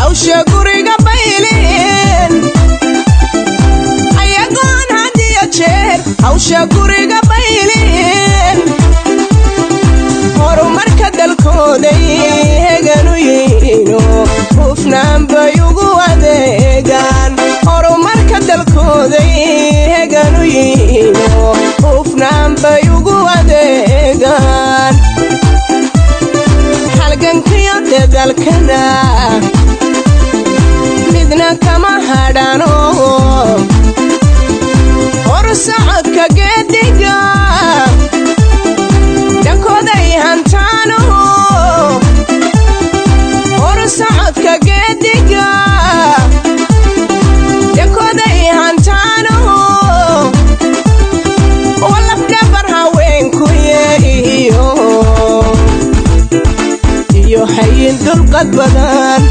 hawsha guriga baylin ayagoon hadiyo jeer hawsha guriga baylin horumarka dalkooday heganu yihiino hufnaan bay ugu adeegaan horumarka dalkooday heganu yihiino hufnaan bay ugu adeegaan halgankiyo dadalkana midna kama hadhano horsocodka geediga dhankooday hantaano horsocodka geediga dhankooday hantaano walafdhabar haweenkuye iyo iyo hayin dulqad badan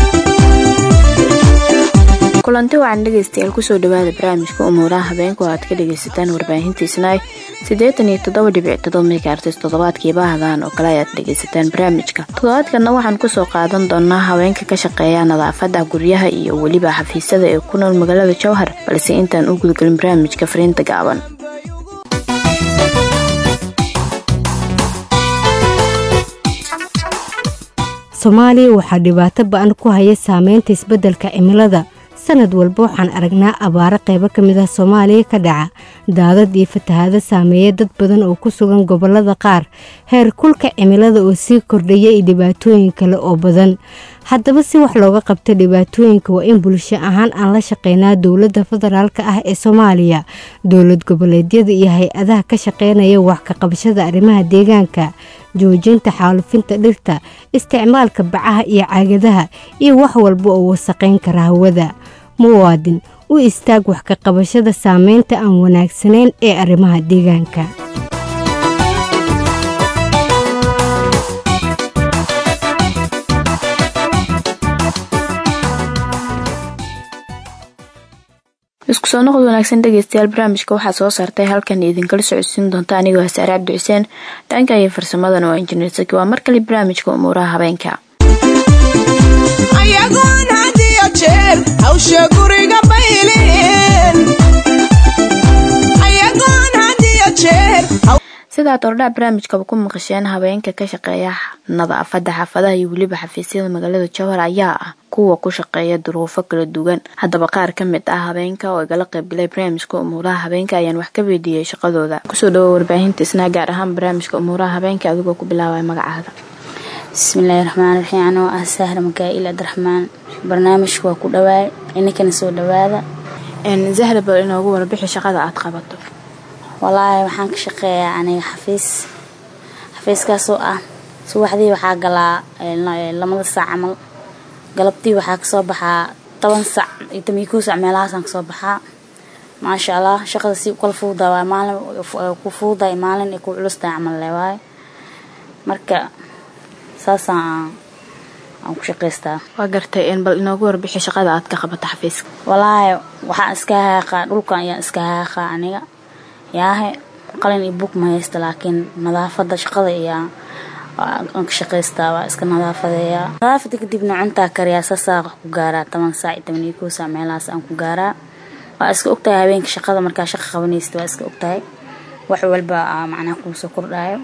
kulanti wacan dhegaystayaal kusoo dhawaada barnaamijka umuuraha habeenka oo aad ka dhagaysataan warbaahintiisna siddeetan iyo toddoba dhibic todoba megaartis toddobaadkiiba hadaan oo kale ayaad dhagaysataan barnaamijka toddobaadkana waxaan kusoo qaadan doonaa haweenka ka shaqeeya nadaafada guryaha iyo weliba xafiisyada ee ku nool magaalada jowhar balse intaan u gudgelin barnaamijka fariinta gaaban soomaaliya waxaa dhibaato ba-an ku haya saameynta isbeddelka cimilada sanad walba waxaan aragnaa abaaro qaybo ka mid ah soomaaliya ka dhaca daadad iyo fatahaado saameeya dad badan oo ku sugan gobollada qaar heer kulka cimilada oo sii kordhaya iyo dhibaatooyin kale oo badan haddaba si wax looga qabto dhibaatooyinka waa in bulsho ahaan aan la shaqeynaa dowladda federaalk ah ee soomaaliya dowlad goboleedyada iyo hay-adaha ka shaqeynaya wax ka qabashada arrimaha deegaanka joojinta xaalufinta dhirta isticmaalka bacaha iyo caagadaha iyo wax walba oo wasaqayn kara hawada muwaadin u istaag wax ka qabashada saameynta aan wanaagsanayn ee arrimaha deegaanka isku soo noqod wanaagsan dhegeystayaal barnaamijka waxaa soo saartay halkan idinkala socodsiin doonta anigoo hasaare cabdi xuseen dhanka iyo farsamadana waa injineer saki waa mar kale barnaamijka umuuraha habeenka ayagoon hadiyo jeer hawsha guriga baylin ayagoon hadiyo jeer sidaad ordhaa barnaamijkaba ku maqasheen habeenka ka shaqeeya nadaafada xaafadaha iyo weliba xafiisyada magaalada jowhar ayaa ah kuwa ku shaqeeya duruufo kala duwan haddaba qaar ka mid ah habeenka oo igala qaybgalay barnaamijka umuuraha habeenka ayaan wax ka weydiiyey shaqadooda kusoo dhawo warbaahinta isnaa gaar ahaan barnaamijka umuuraha habeenka adigoo ku bilaabaya magacaada bismillaahi raxmaan raxiim anoo ah sahra makaa'il abdiraxmaan barnaamijka waa ku dhawaay ininkana soo dhawaada zahra bal inoogu warbixi shaqada aad qabato walaahi waxaan ka shaqeeyaa aniga xafiis xafiiskaasoo ah subaxdii waxaa galaa lamada saac camal galabtii waxaa kasoo baxaa toban sac iyo toban iyo kow sac meelahaasaan kasoo baxaa maasha allah shaqada si ukala fuudaa waay maalin ku fuuday maalin ay ku culustahay camal le waay marka saasaan aan ku shaqaystaa waa gartay bal inoogu warbixi shaqada aad ka qabato xafiiska walaahi waxaan iska haaqaa dhulkan ayaan iska haaqaa aniga yaahe qalin iyo bug ma haysta laakiin nadaafada shaqada ayaa aan ka shaqaystaa waa iska nadaafadeeyaa nadaafada kadibna cuntaa kariyaa saasaa wax ku gaaraa toban saac iyo toban iyo kow saac meelahaas aan ku gaaraa waa iska ogtahay habeenka shaqada markaa shaqa qabanaysta waa iska ogtahay wax walba macnaha kuu soo kordhaayo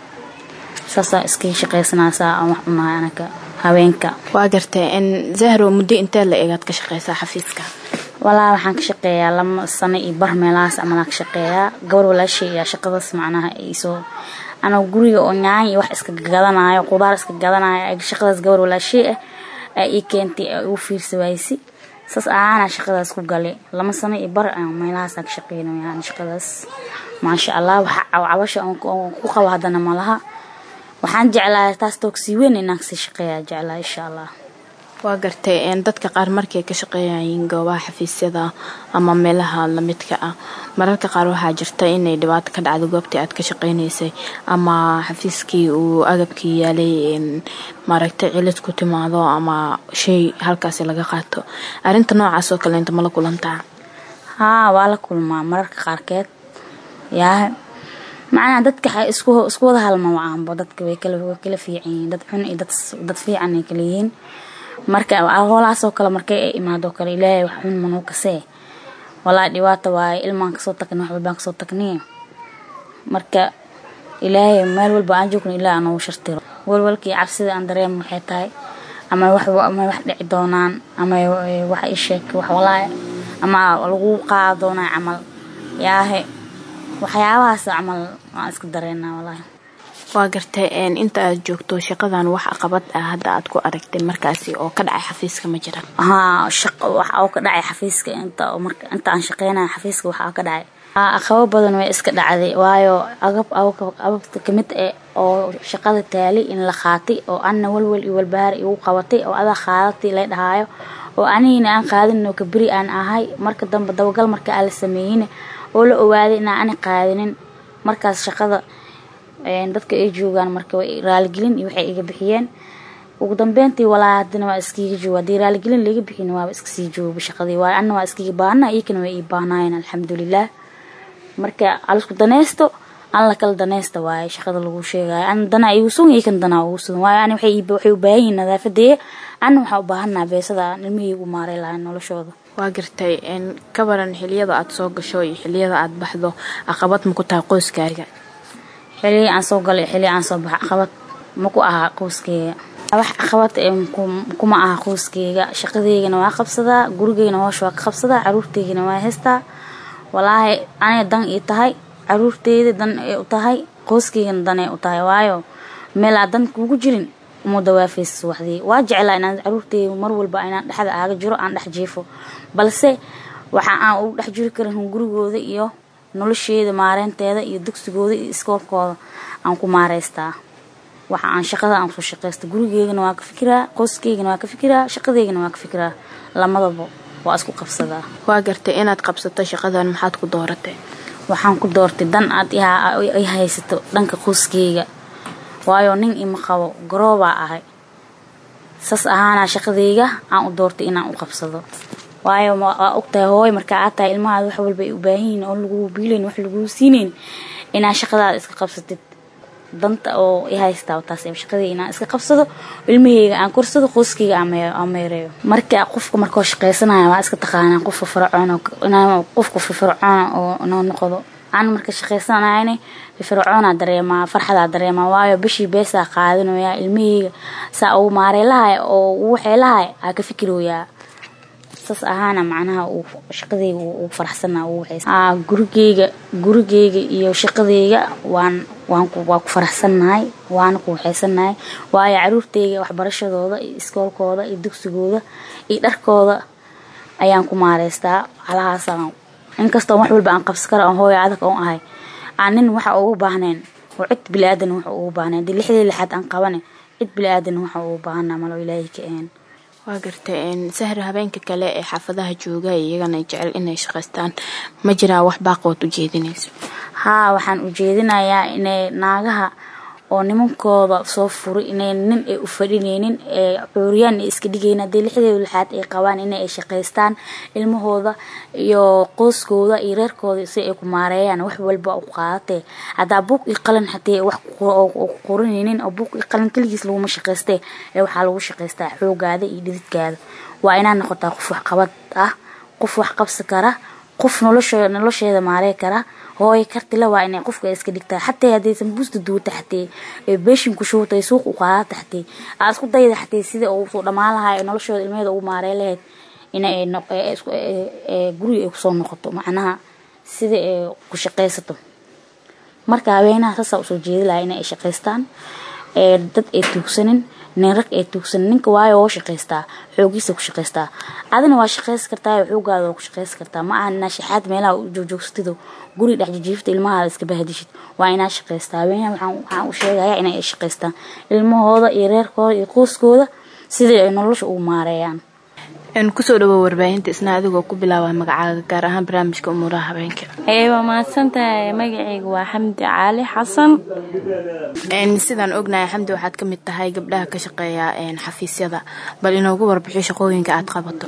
saasaa iska shaqaysanaasaa aan wax cunahay anaka habeenka waa gartay zahro muddo intee la eegaad ka shaqeysaa xafiiska walaa waxaan ka shaqeeyaa lama sano iyo bar meelahaas amalaan ka shaqeeyaa gabar walaashay ayaa shaqadaas macnaha iisoo anoo guriga oo nyaan iyo wax iska gadanayo qudaar iska gadanayo shaqadaas gabar walaashay ah aa ii keentay aa igu fiirsa waaysi saas ahaana shaqadaas ku galay lama sano iyo bar meelahaasaan ka shaqeynaya shaqadaas maasha allah waxa cabasha ku qabo haddana malaha waxaan jeclaa taas toogsii weyn inaan kasii shaqeeyaa jeclaa insha allah waa gartay dadka qaar markay ka shaqeeyayiin goobaha xafiisyada ama meelaha lamidka ah mararka qaar waxaa jirta inay dhibaato ka dhacdo goobtii aad ka shaqeynaysay ama xafiiskii uu agabkii yaalay maaragtay cilid ku timaado ama shay halkaasi laga qaato arinta noocaas oo kale inta mala kulantaa haa waa la kulmaa mararka qaarkeed yaa macnaha dadka isku isku wada halma wacaanbo dadka way kala way kala fiican yihiin dad xun iyo dad dad fiican ay kala yihiin marka holahaasoo kale markay ay imaadoo kale ilaahay wax xun manuu kasee walaa dhibaata waaye ilmaan kasoo tagni wax walbaan kasoo tagniy marka ilaahay meel walba aan joogno ilaa anoogu shartiro walwalkii cabsida aan dareemo waxay tahay ama wax ama wax dhici doonaan ama wax isheeg wax walaahi ama lagu qaada doonaa camal yaahe waxyaabahaas camal waan iska dareenaa walaahi waa gartay inta aad joogto shaqadan wax aqabad ah hadda aad ku aragtay markaasi oo ka dhacay xafiiska ma jira haa shaqo waxa oo ka dhacay xafiiska inta marka inta aan shaqeynaya xafiiska waxa ka dhacay haa aqabo badan way iska dhacday waayo agab agabta kamid eh oo shaqada taali in la qaatay oo anna walwal iyo walbahaar igu qabatay oo adaa qaadatay lay dhahaayo oo anigina aan qaadin oo kaberi aan ahay marka dambe dabagal marka aan la sameeyeyna oo la ogaaday inaan ani qaadinin markaas shaqada dadka ay joogaan marka way raaligelin iyo waxay iga bixiyeen ugu dambeyntii walaa hadana waa iskiga jooga haddii raaligelin laiga bixin waaba iska sii jooga shaqadii waayo anna waa iskiga baahna iyakana way ii baahnaayeen alxamdulilah marka alisku danaysto an la kala danaysta waaye shaqada lagu sheegayo an danaa igu sugan iyo kan danaa ugu sugan waayo ani waxay u baahan yihiin nadaafadeeya anna waxaa u baahanaa beesada ilmihii ugu maaray lahayn noloshooda waa gartay ka baran xiliyada aad soo gasho iyo xiliyada aad baxdo aqabad ma ku tahay qoyskaaga xilii aan soo galay xilii aan soo baxa caqabad ma ku ahaa qoyskeyga wax caqabad kuma aha qoyskeyga shaqadeygana waa qabsadaa gurigeygana hoosha waa ka qabsadaa caruurteygana waa haystaa walaahi anay dan ii tahay caruurteyda dan ay u tahay qoyskeygana dan ay u tahay waayo meelaa dan kuugu jirin uma dawaafaysa waxdii waa jeclaa inaan caruurteyda mar walba inaan dhexda aaga jiro aan dhex jiifo balse waxa aan ugu dhex jiri karin gurigooda iyo nolosheeda maareynteeda iyo dugsigooda iyo iskoolkooda aan ku maareystaa waxa aan shaqada aan kusoo shaqeysta gurigeygana waa ka fikiraa qoyskeygana waa ka fikiraa shaqadeygana waa ka fikiraa lamadaba waa isku qabsadaa waa gartay inaad qabsato shaqadan maxaad ku dooratay waxaan ku doortay dan aad i haysato dhanka qoyskeyga waayo nin ima qabo garoobaa ahay saas ahaanaa shaqadeyga aan u doortay inaan u qabsado waayo waa ogtahay hooy markaa aad tahay ilmahaada wax walba ay u baahan yihiin oo laguu biilayn wax laguu siinayn inaa shaqadaada iska qabsatid danta oo i haystaa taas shaqadii inaan iska qabsado ilmaheyga aan korsado qoyskeyga aan meereeyo marka qofka markoo shaqaysanaya waa iska taqaanaa qof firfircoon qof firfircoona oo noo noqdo aan marka shaqaysanayna firfircoonaa dareemaa farxadaa dareemaa waayo bishii beesaa qaadanoyaa ilmaheyga saa uu maarey lahay oo uu waxay lahay aa ka fikirooyaa saas ahaana macnaha uu shaqadeyga uu faraxsana uu waxay gurigeyga gurigeyga iyo shaqadeyga waan waan ku waa ku faraxsannahay waana ku waxaysannahay waayo caruurteyga waxbarashadooda iyo iskoolkooda iyo dugsigooda iyo dharkooda ayaan ku maareystaa halahaasaan inkastoo wax walba aan qabsi kara hooyo adag oon ahay aan nin waxa ugu baahnayn oo cid bili-aadan waxa ugu baahnayn dii lixdii lixaad aan qabane cid bili-aadan waxa ugu baahanaa malo ilaahay ka ahayn waa gartay sahra habeenka kale ee xaafadaha jooga iyagana jecel inay shaqaystaan ma jiraa wax baaqood u jeedinayso haa waxaan u jeedinayaa inay naagaha oo nimankooda soo furay inay nin ay u fadhinaynin ee cuuriyaan ay iska dhigayna haddii lixdeeda lixaad ay qabaan inay ay shaqaystaan ilmahooda iyo qoyskooda iyo reerkooda si ay ku maareeyaan wax walba u qaadatee haddaa buug iyo qalin xatee wax ku qoranaynin oo buug iyo qalin keligiis laguma shaqaystee ee waxaa lagu shaqaystaa xoogaada iyo dhididkaada waa inaa noqotaa qof waxqabad ah qof wax qabsi kara qof nolosho nolosheeda maarey kara hooyo kartila waa inay qofka iska dhigtaa xatee haddaysan buusta duuta xatee ee beeshinku shuutay suuq u qaadata xatee aa isku dayda xatee sida uu soo dhammaan lahaa ee noloshooda ilmeheeda ugu maarey lahayd inay guriga ay kusoo noqoto macnaha sida ay ku shaqaysato marka haweenaha saasaa usoo jeedi lahaa inay shaqaystaan ee dad ay tuugsanin nin rag ay tuugsanin ninka waayo oo shaqaystaa xoogiisa ku shaqaystaa adina waa shaqaysi kartaa xoogaada waa ku shaqaysi kartaa ma aha inaa shaxaad meelaha joojoogsatido guri dhex jijiifta ilmahaada iska bahadishid waa inaa shaqaystaa haweenaha waxaan u sheegayaa inay ay shaqaystaan ilmahooda iyo reerkooda iyo qoyskooda sidai ay nolosha ugu maareeyaan kusoo dhawow warbaahinta isna adigoo ku bilaaba magacaaga gaar ahaan barnaamijka umuuraha habeenka waa mahadsantahay magacayga waa xamdi caali xasan sidaan ognahay xamdi waxaad ka mid tahay gabdhaha ka shaqeeya xafiisyada bal inoogu warbixiyo shaqooyinka aad qabato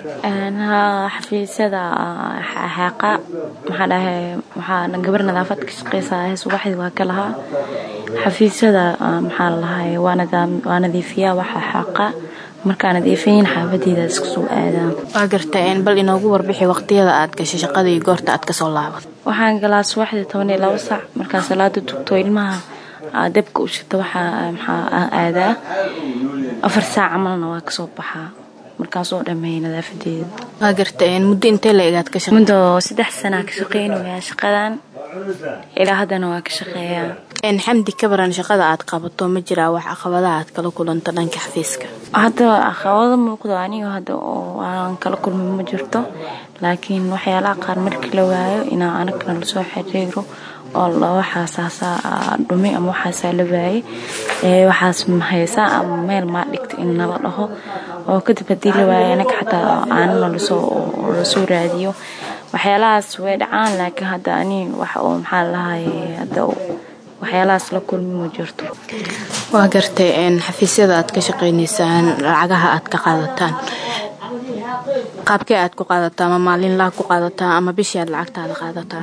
xafiisyada xeeqa maxaa dhahay waxaa gabar nadaafad ka shaqeysaa subaxdii waa ka lahaa xafiisyada maxaa lalahay waa nadiifiyaa waxa xeeqa markaa nadiifayin xaafadeeda isku soo aadaan waa garta bal inoogu warbixi waqtiyada aad gashay shaqada iyo goorta aad kasoo laabat waxaan galaa subaxdii toban iyo labo saac markaa salaada tugto ilmaha dabka u shita waxaa maxaa aadaa afar saac camalna waa kasoo baxaa markaasoo dhameeya nadaafadeeda waa garta muddo intee la egaad ka shaqe muddo saddex sanaa ka shaqeynayaa shaqadan ilaa haddana waa ka shaqeeyaa xamdi ka baran shaqada aad qabato ma jiraa wax caqabadaha aad kala kulanto dhanka xafiiska hadda caqabado muuqdo aniga hadda oo aan kala kulmin ma jirto laakiin waxyaalaha qaar markii la waayo inaa anagana lasoo xiriiro oo waxaasaasaa dhumi ama waxaasaa la waayey waxaas mahaysaa ama meel maa dhigta in nala dhaho oo kadib haddii la waayo anaga xataa aanana lasoo raadiyo waxyaalahaas way dhacaan laakiin hadda ani wax oo maxaa lahaye hadda waxyaalahaas la kulmi ma jirto waa gartay xafiisyada aad ka shaqaynaysaan lacagaha aad ka qaadataan qaabkee aad ku qaadataa ama maalin laag ku qaadataa ama bishii aad lacagtaada qaadataa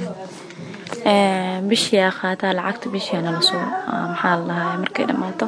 bishii aa qaataa lacagta bishiana lasoo maxaa la dhahaa markay dhammaato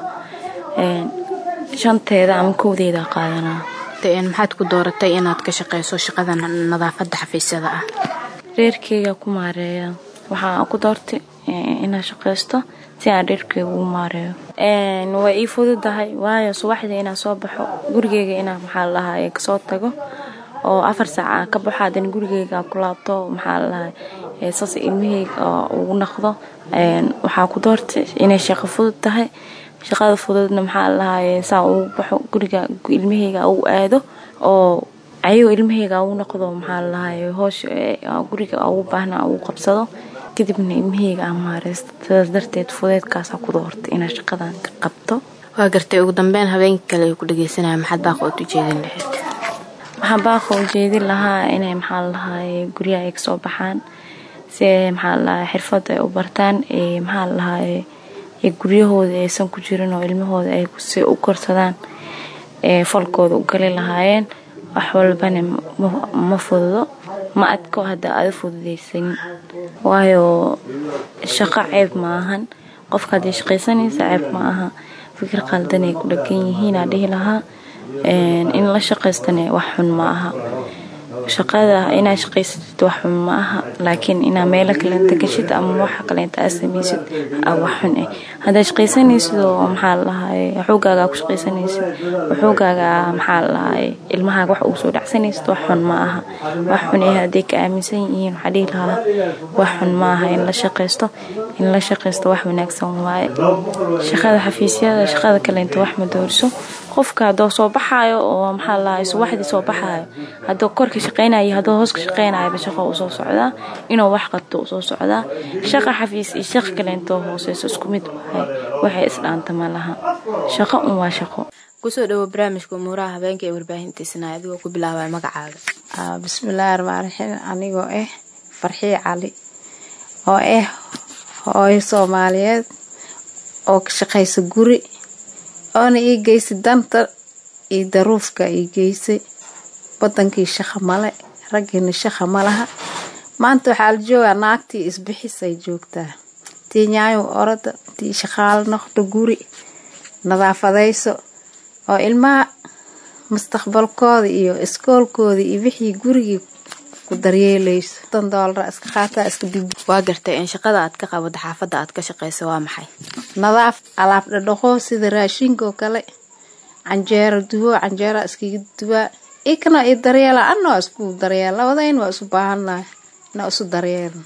shanteeda ama kowdeeda qaadanaa maxaad ku dooratay inaad ka shaqayso shaqada nadaafada xafiisyada ah reerkeyga ku maareeya waxaa ku doortay inaan shaqaysto si aan reerkeyga ugu maareeyo way ii fududahay waayo subaxdii inaan soo baxo gurigeyga inaan maxaa la dhahaa kasoo tago oo afar saaca ka baxo haddana gurigeyga ku laabto maxaa la dhahaa saas ilmaheyga ugu naqdo waxaa ku doortay inay shaqo fudud tahay shaqada fududna maxaa la dhahaye saa ugu baxo guriga ilmaheyga ugu aado oo ayagoo ilmaheyga ugu noqdo maxaa la dhahaye hoosha guriga ugu baahna ugu qabsado kadibna ilmaheyga aan maareysto sidaas darteed fudeedkaasaa ku doortay inaa shaqadan ka qabto waa gartay ugu dambeyn habeenka kale ay ku dhageysanaya maxaad baaqa ood ujeedin lahayd waxaan baaqa ujeedin lahaa inay maxaa la dhahaye guryaha ay kasoo baxaan si maxaa la dhahaye xirfad ay u bartaan maxaa la dhahaye guryahooda aysan ku jirin oo ilmahooda ay si u korsadaan falkooda u gali lahaayeen wax walbana ma fududo ma adko hadda aada fududaysan waayo shaqo ceeb ma ahan qofka haddii shaqaysanaysa ceeb ma aha fikir qaldan ay ku dhagan yihiinaa dhihi lahaa in la shaqaystana wax xun ma aha shaqada inaa shaqaysatid wax xun ma aha laakiin inaa meelo kaleenta gashid ama waxa kaleenta aad samaysid wax xun ah haddaad shaqaysanaysid oo maxaa lalahaye xoogaagaa ku shaqaysanaysid xoogaaga maxaa lalahaye ilmahaaga wax ugu soo dhacsanaysid wax xun ma aha wax xun ah hadday ka aaminsan yihiin waxaa dhihi lahaa wax xun ma aha in la shaqaysto in la shaqaysto wax wanaagsan waaye shaqada xafiisyada shaqada kaleenta wax ma dooriso qofka haddoo soo baxaayo oo maxaa lalahaye subaxdii soo baxaayo haddoo korka shaqaynayo haddoo hooska shaqaynayaba shaqo u soo socdaa inuu wax qabto u soo socdaa shaqa xafiis iyo shaqa kaleentoo hooseyso isku mid wahay waxay isdhaanta ma laha shaqo un waa shaqo kusoo dhawo barnaamijka umuuraha habeenka ee warbaahintiisana adigoo ku bilaabaya magacaaga bismillaahi raxmaan raxiim anigoo ah farxii cali oo ah hooyo soomaaliyeed oo ka shaqaysa guri oona ii geysay danta iyo daruufka ii geysay wadankii shaqa male raggiina shaqa ma laha maanta waxaa la joogaa naagtii isbixisay joogtaa tii nyaayo orada tii shaqaalo noqdo guri nadaafadayso oo ilmaha mustaqbalkooda iyo iskoolkooda iyo wixii gurigii ku daryeelayso tan doolara iska qaataa iska dib waa gartay in shaqada aad ka qabada xaafadda aad ka shaqayso waa maxay nadaaf alaab dhadhaqo sida raashinka oo kale canjeero duwo canjeera iskaga duwaa ikana i daryeela ana waa isku daryeel labadayn waa isu baahannahay inaa isu daryeelno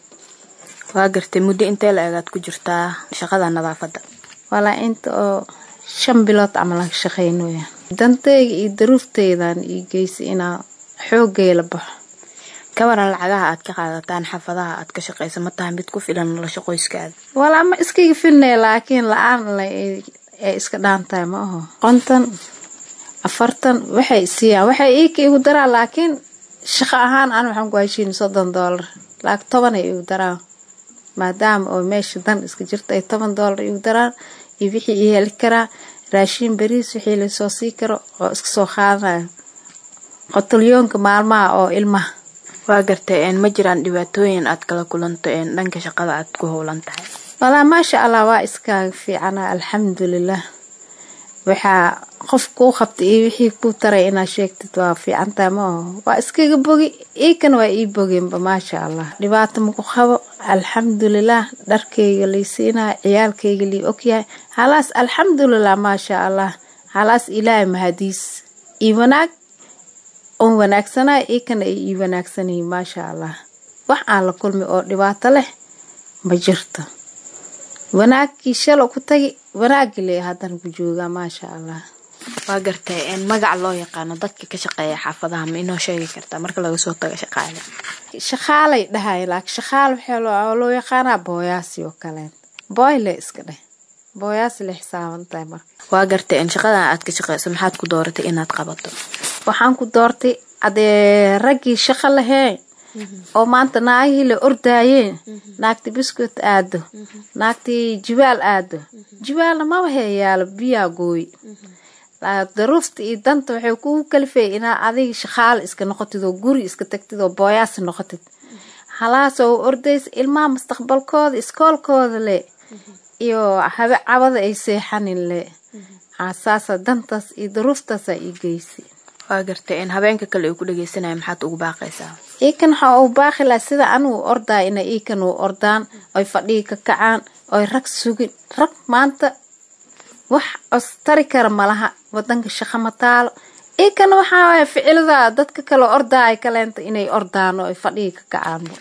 waa gartay muddo intee la egaad ku jirtaa shaqada nadaafadda walaa inta oo shan bilood camal aan ka shaqaynoya danteyga iyo daruufteydan ii geysay inaa xoogay la baxo kabaran lacagaha aad ka qaadataan xaafadaha aad ka shaqayso ma tahay mid ku filan nolosha qoyskaada walaa ma iskaga filnay laakiin la-aan le ay iska dhaantahay ma aho qonton afartan waxay siiyaan waxay iika igu daraan laakiin shaqo ahaan an waxaan ku heshiin soddon doolar laakiin toban ay igu daraan maadaama oo meesha dan iska jirta ay toban doolar igu daraan iyo wixii i heli karaa raashiin bariis wixii lasoo sii karo oo iska soo qaadanayo qotolyoonka maalmaha oo ilmaha waa gartay ma jiraan dhibaatooyin aad kala kulanto dhanka shaqada aad ku howlan tahay walaa maasha allah waa iskaaga fiicana alxamdulilah waxaa qof kuu qabtay iyo wixii kuu taray inaad sheegtid waa fiicantaa ma aho waa iskaga bogi iikan waa ii bogeenba maasha allah dhibaato maku qabo alxamdulilah dharkayga lay siinaya ciyaalkayga lii ogyahay halaas alxamdulilah maasha allah halaas ilaahay mahadiis ii wanaag oon wanaagsanaya iikana ay ii wanaagsanyihiin maasha allah wax aan la kulmi oo dhibaato leh ma jirto wanaagkii shalo ku tagi wanaagii le haddana ku joogaa maasha allah waa gartay magac loo yaqaano dadka ka shaqeeya xaafadaha ma inoo sheegi kartaa marka laga soo tago shaqaale shaqaalay dhahay laakiin shaqaal waxaa loo yaqaanaa booyaasi oo kaleen booyle iska dheh booyaasi la xisaaban tahay marka waa gartay shaqadan aad ka shaqeyso maxaad ku dooratay inaad qabato waxaan ku doortay adee raggii shaqo laheen oo maanta naagihii la ordaayeen naagti biskut aado naagtii jibaal aado jibaalna maba heeyaalo biyaa gooy daruufta iyo danta waxay kugu kalifay inaa adiga shaqaalo iska noqotid oo guri iska tagtid oo booyaasi noqotid halaasoo ordaysa ilmaha mustaqbalkooda iskoolkooda le iyo habe cabada ay seexanin le saasa dantaas iyo daruuftaasa ii geysay waa gartay in habeenka kale ay ku dhageysanaya maxaad ugu baaqaysaa iikan waxaa uu baaqi laha sida anugu ordaa ina iikan u ordaan oy fadhigi ka kacaan oy rag sugin rag maanta wax ostari kara malaha wadanka shaqa ma taalo iikan waxaa waaya ficilada dadka kale ordaa ay kaleenta inay ordaan oo ay fadhigi ka kacaanba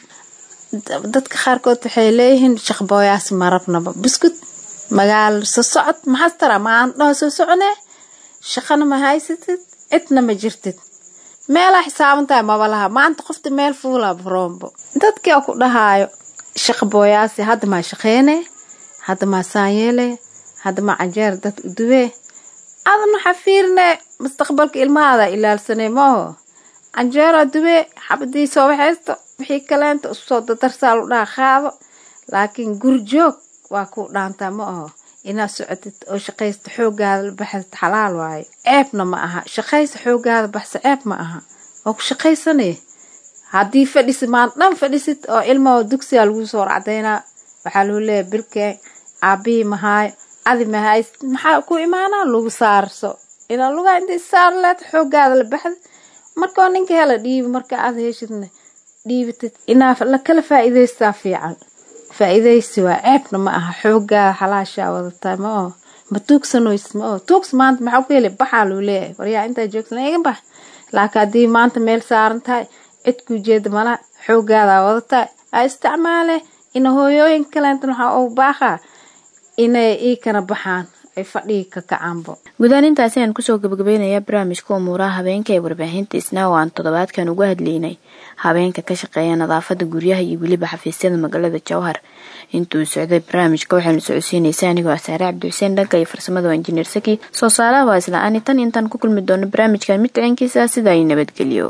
dadka qaarkood waxay leeyihiin shaqbooyaasi marabnaba biskut magaalo soo socod maxaas tara maandhaho soo soconee shaqana ma haysatid cidna ma jirtid meelaa xisaaban tahay maba laha maanta qofta meel fuulaa baroombo dadkia ku dhahaayo shaqa booyaasi hadda maa shaqeynee hadda maa saanyeelee hadda maa canjeer dad u duwee adan waxaa fiirine mustaqbalka ilmahaada ilaalsanay maaho canjeeraa duwee xabadii soo waxaysto wixii kaleenta usoo dadarsaa lu dhaha qaado laakiin guri joog waa kuu dhaantaa ma aho inaad socotid oo shaqaysta xoogaada la baxsad xalaal waayo ceebna ma aha shaqaysa xoogaada baxsa ceeb ma aha waa ku shaqaysanay haddii fadhisid maan dhan fadhisid oo ilmaho dugsigaa lagu soo racdaynaa waxaa lagu leeyahay bilkee aabihii mahaayo adi mahaysid maxaa ku imaanaa lagu saarso ilaa lugaa intay saar leed xoogaada la baxda markao ninka hela dhiibi marka aad heshidna dhiibatid inaa la kala faa'iidaystaa fiican faa'iidaysi waa ceebna ma aha xoogaa xalaashaa wadataa ma oo ma tuugsanoys ma oo tuugs maanta maxaa ku heli baxaa luu leeyahay waryaa intaa joogsan iga bax laakiin haddii maanta meel saaran tahay cid kuu jeeda malaha xoogaadaa wadataa aa isticmaale ina hooyooyin kaleenta waxaa ugu baaqaa inay ii kana baxaan ay fadhigi ka kacaanbo guudaan intaasi aan kusoo gabagabeynaya barnaamijka umuuraha habeenka ee warbaahinta isnaa oo aan toddobaadkan uga hadlaynay habeenka ka shaqeeya nadaafada guryaha iyo weliba xafiisyada magaalada jowhar intuu socday barnaamijka waxaynu socodsiinaysa anigoo asaare cabdi xuseen dhanka iyo farsamada waa injineer saki soo saaraha waa isla ani tan intaan ku kulmi doono barnaamijkan mid ciinkiisa sida ay nabadgeliyo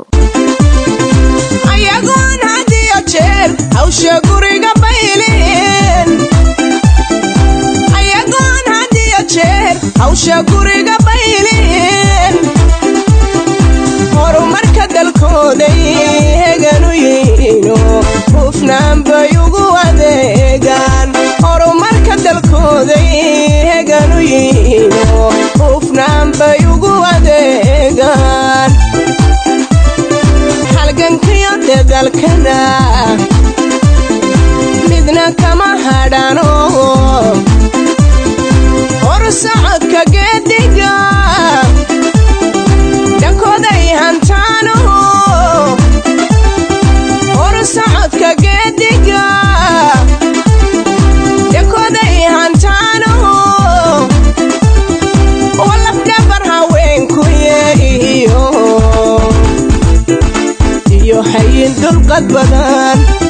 ayagoon had iyo jeer hawsha guriga bayleen ayagoon had iyo jeer hawsha guriga bayleen horumarka dalkooday heganu yihiino hufnaan bay ugu adeegaan horumarka dalkooday heganu yihiino hufnaan bay ugu adeegaan halgankiyo dadalkana midna kama hadhano horsocodka geediga dhankooday hantaano horsocodka geediga dhankooday hantaano walafdhabar haweenkuye iyo iyo hayin dulqad badan